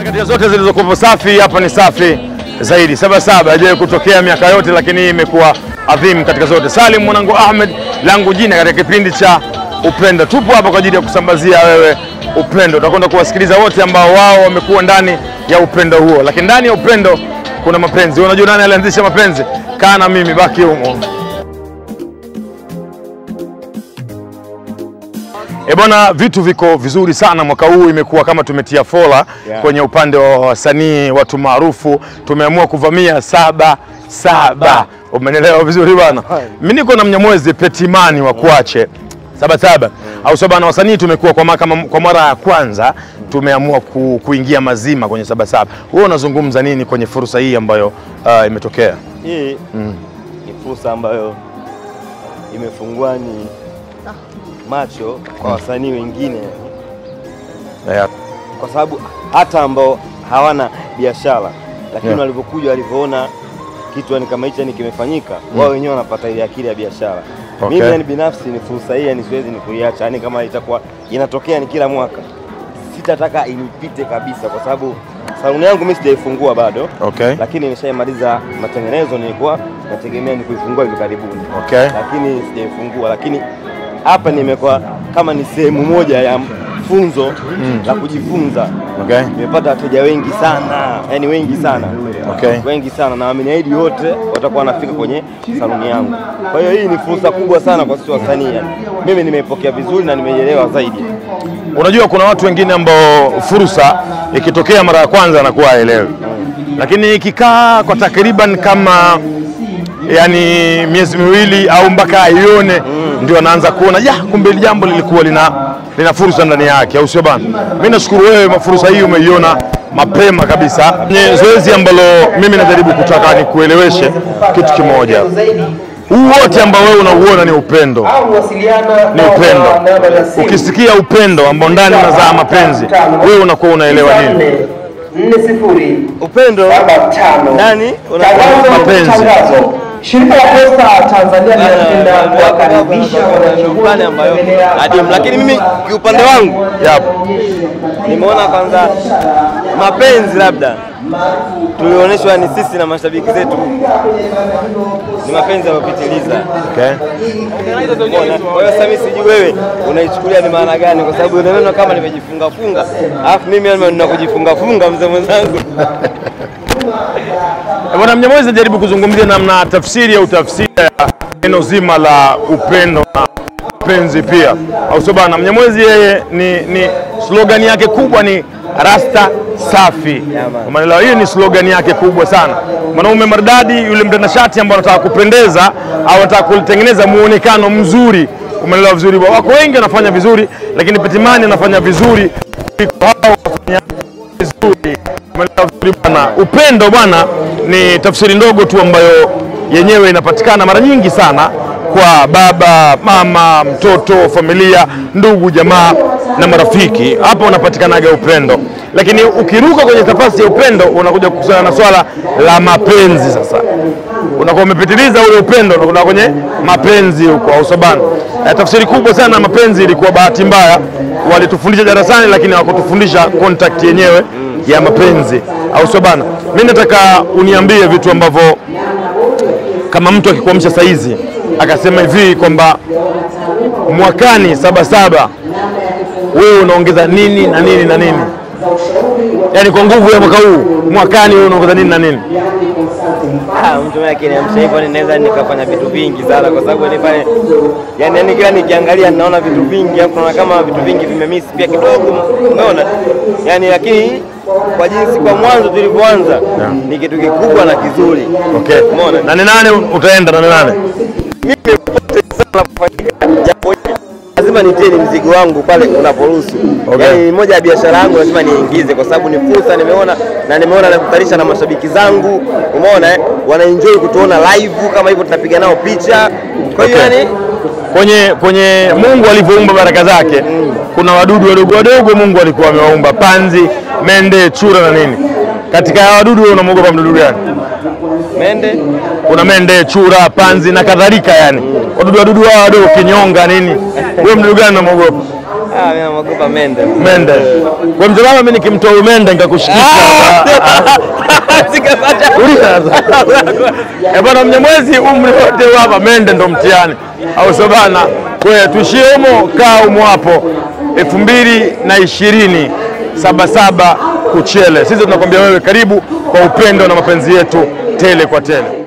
Katika zote zilizokuwa safi, hapa ni safi zaidi. Saba saba haijawahi kutokea miaka yote, lakini hii imekuwa adhimu katika zote. Salim mwanangu Ahmed, langu jina katika kipindi cha Upendo. Tupo hapa kwa ajili ya kusambazia wewe upendo. Utakwenda kuwasikiliza wote ambao wao wamekuwa ndani ya upendo huo, lakini ndani ya upendo kuna mapenzi. Unajua nani alianzisha mapenzi? Kaa na mimi, baki humo. E bwana, vitu viko vizuri sana mwaka huu, imekuwa kama tumetia fola Yeah. kwenye upande wa wasanii, watu maarufu. Tumeamua kuvamia saba saba, umenielewa vizuri bwana. Mimi niko na Mnyamwezi Petimani wa Kuache saba saba au saba, na wasanii tumekuwa kwa, ma- kama- kwa mara ya kwanza tumeamua ku, kuingia mazima kwenye saba saba. Wewe unazungumza nini kwenye fursa hii ambayo uh, imetokea? Hii ni fursa ambayo imefungua ni macho kwa wasanii wengine, Yeah. kwa sababu hata ambao hawana biashara lakini Yeah. walivyokuja walivyoona kitu yani kama hicho yani kimefanyika, wao wenyewe wanapata ile akili ya biashara. Okay. Mimi yani binafsi ni fursa hii yani siwezi ni kuiacha, yani kama itakuwa inatokea ni kila mwaka, sitataka inipite kabisa, kwa sababu saluni yangu mimi sijaifungua bado Okay. lakini nishaimaliza matengenezo, nilikuwa nategemea ni kuifungua hivi karibuni Okay. lakini sijaifungua. Lakini hapa nimekuwa kama ni sehemu moja ya funzo la kujifunza. Okay. Nimepata wateja wengi sana, yani wengi sana Okay. wengi sana, na wameniahidi wote watakuwa wanafika kwenye saluni yangu. Kwa hiyo hii ni fursa kubwa sana kwa sisi wasanii, yani mimi nimeipokea vizuri na nimeielewa zaidi. Unajua kuna watu wengine ambao fursa ikitokea mara ya kwanza anakuwa haelewi, lakini ikikaa kwa takriban kama yani miezi miwili au mpaka aione ndio anaanza kuona ya kumbe hili jambo lilikuwa lina, lina fursa ndani yake, au sio bana? Mimi nashukuru wewe, fursa hii umeiona mapema kabisa. Kwenye zoezi ambalo mimi najaribu kutaka nikueleweshe kitu kimoja, huu wote ambao wewe unauona ni upendo ni upendo. Ukisikia upendo ambao ndani unazaa mapenzi, wewe unakuwa unaelewa nini? nne sifuri Upendo saba tano Nani? Una- Tangazo, Mapenzi. tangazo. Shirika la Posta Tanzania linapenda kuwakaribisha wananchi Shukrani ambayo adimu, lakini mimi kiupande wangu Yapo. nimeona kwanza mapenzi labda tulionyeshwa ni sisi na mashabiki zetu ni mapenzi yamepitiliza. Okay. Umeona? Kwa hiyo sasa mimi sijui wewe unaichukulia ni maana gani, kwa sababu unaona kama nimejifunga funga, alafu mimi yani nina kujifunga funga mzee mwenzangu. Eh, Bwana Mnyamwezi najaribu kuzungumzia namna tafsiri au tafsiri ya neno zima la upendo na mapenzi pia, au sio bana? Mnyamwezi yeye ni, ni slogan yake kubwa ni rasta safi. man. Umeelewa? Hiyo ni slogan yake kubwa sana. Mwanaume maridadi, yule mtanashati ambaye anataka kupendeza au anataka kutengeneza muonekano mzuri. Umeelewa vizuri? Wako wengi wanafanya vizuri, lakini Petimani anafanya vizuri kuliko hao wafanya vizuri. Umeelewa vizuri bwana. Upendo bwana ni tafsiri ndogo tu ambayo yenyewe inapatikana mara nyingi sana kwa baba, mama, mtoto, familia, ndugu, jamaa na marafiki. Hapo unapatikanaga upendo, lakini ukiruka kwenye nafasi ya upendo unakuja kukusana na swala la mapenzi. Sasa unakuwa umepitiliza ule upendo, unakuwa kwenye mapenzi huko, au sabana. Eh, tafsiri kubwa sana ya mapenzi ilikuwa bahati mbaya, walitufundisha darasani, lakini hawakutufundisha contact yenyewe ya mapenzi, au sio bana? Mimi nataka uniambie vitu ambavyo kama mtu akikuamsha saa hizi akasema hivi kwamba mwakani Sabasaba wewe unaongeza nini na nini na nini, yaani kwa nguvu ya mwaka huu mwakani wewe unaongeza nini na nini? Ah, mtu mimi akiniamsha hivyo ninaweza nikafanya vitu vingi sana, kwa sababu ni pale yani, yani kila nikiangalia ninaona vitu vingi, hapo naona kama vitu vingi vimemiss pia kidogo, umeona yani, lakini kwa jinsi kwa mwanzo tulivyoanza ni kitu kikubwa na kizuri, Okay. umeona Nane nane utaenda nane nane. mimi popote sana kufanyika jambo hili lazima nitie ni mzigo wangu pale unaporuhusu. Okay. Yaani moja ya biashara yangu lazima niingize, kwa sababu ni fursa nimeona, na nimeona nakutanisha na mashabiki zangu, umeona eh, wanaenjoy kutuona live kama hivyo, tunapiga nao picha. Kwa hiyo Okay. yani Kwenye kwenye Mungu alivyoumba baraka zake, kuna wadudu wadogo wadogo Mungu alikuwa amewaumba, panzi, mende, chura na nini. Katika hawa wadudu wewe unamwogopa mdudu gani? Mende kuna mende, chura, panzi na kadhalika, yani wadudu wadudu hao wadogo, kinyonga nini. Wewe mdudu gani unamwogopa? ah, mimi naogopa mende. Mende. Kwa mzee mama, mimi nikimtoa huyu mende nikakushikisha. Sikapata. Uliza sasa. Eh bwana, Mnyamwezi umri wote huu hapa mende ndo mtihani, au sio bana? Kwa hiyo tuishie humo, kaa humo hapo elfu mbili na ishirini Sabasaba Kuchele. Sisi tunakwambia wewe karibu kwa upendo na mapenzi yetu tele kwa tele.